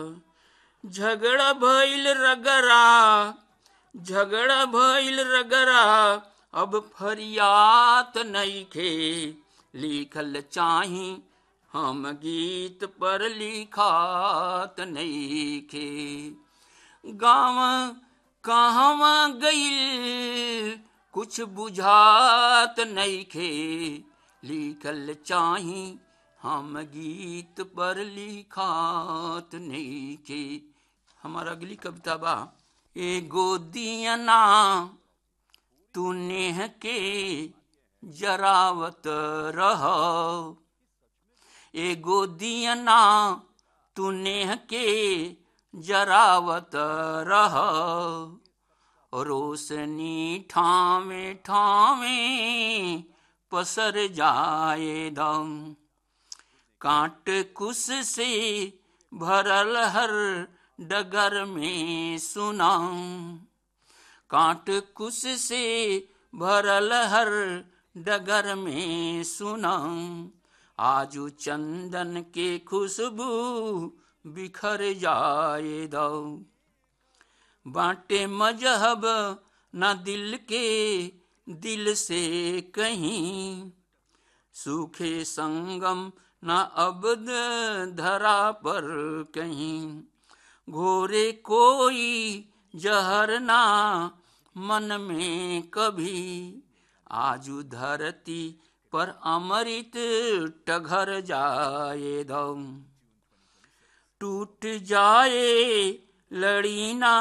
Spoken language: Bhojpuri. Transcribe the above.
झगड़ा भइल रगरा झगड़ा भइल रगरा अब फरियात नइखे लिखल चाही हम गीत पर लिखात नइखे गाँव कहवा गइल कुछ बुझात नइखे लिखल चाही हम गीत पर लिखात नइखे हमार अगली कविता बा एगो दियना तू नेह के जरावत रह एगो दियना तू नेह के जरावत रह रोशनी ठावे ठावे पसर जाए दम कांट कुश से भरल हर डगर में सुनाम कांट कुश से भरल हर डगर में सुनाम आजू चंदन के खुशबू बिखर जाए दो बाटे मजहब न दिल के दिल से कहीं सूखे संगम न अबद धरा पर कहीं घोरे कोई जहर ना मन में कभी आजू धरती पर अमृत टघर जाए दम टूट जाए लड़ी ना